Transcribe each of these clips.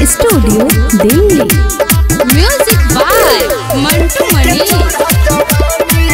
studio Delhi music by Mantu Mani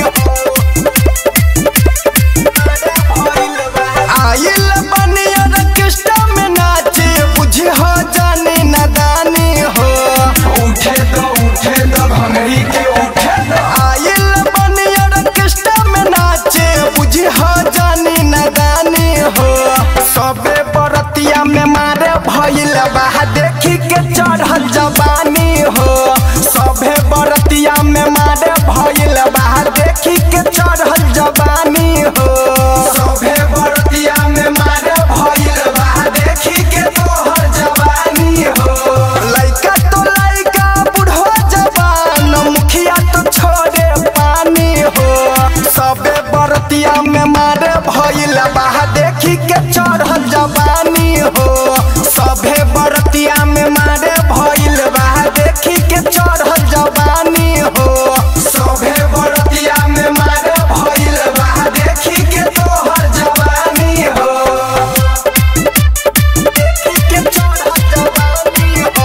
आइल बनिया रकिस्टा में नाचे बुझी हो जाने नदानी हो उठे तो उठे तो भंगरी के उठे तो आइल बनिया रकिस्टा में नाचे बुझी हो जाने नदानी हो सबे बरतिया में मारे भइल बा देखी के चढ़ल जवानी हो सबे बरतिया में मारे भइल बा देखी के चढ़ल जवानी हो सभे बरतिया में मारे भइल बा देखी के तोहर जवानी हो लइका तो लइका बुढ़ो जवान मुखिया तो छोड़े पानी हो सबे बरतिया में मारे भइल बा देखी के चढ़ल जवानी हो सबे बरतिया में मारे भइल बा देखी के चढ़ल जवानी हो सभे बरतिया में मारे भइल बा देखी के तोहर जवानी हो देखी के चढ़ल जवानी हो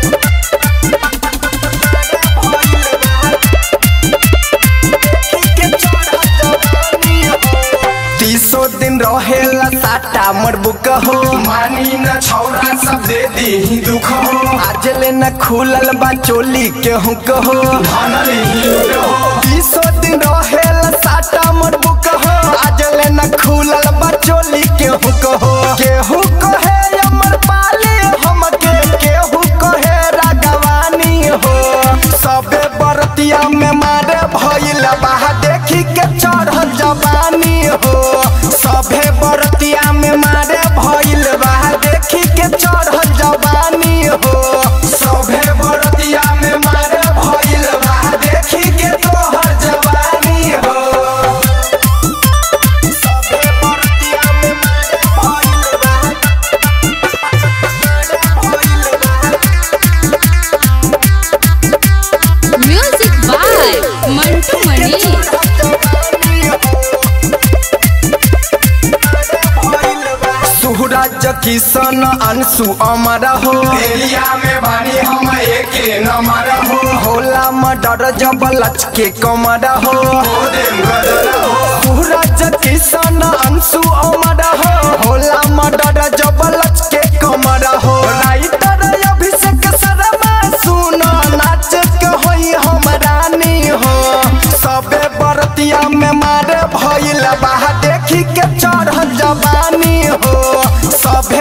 तीसो दिन रहेला साटा मोर बुक हो मानी न छौरा सब दे दी दुख हो आज ले न खुलल बा चोली के हुक हो धनली लूट हो तीसो दिन रहेला साटा मोर बुक हो आज ले न खुलल बा चोली के हुक हो केहू कहे अमर पाली हमके केहू कहे रागवानी हो सबे बरतिया में मारे भइल बा देखी के चढ़ल जवानी हो सभे बरतिया में मारे भइल बा देखी के चढ़ल जवानी हो सभे बरतिया में मारे भइल बा देखी के तोहर जवानी हो सबे बरतिया में मारे भइल बा म्यूजिक बाय मंटू मणि सुहराज किशन अंशु अमर हो एरिया में बानी हम एके नंबर हो होला मडर जब लचके कमर हो ओ देम गदर हो सुहराज किशन अंशु अमर हो होला मडर जब लचके कमर हो राइटर अभिषेक शर्मा सुन नाच के होई हम रानी हो सबे बरतिया में मारे भइल बा देखी के चढ़ल जवानी हो सबे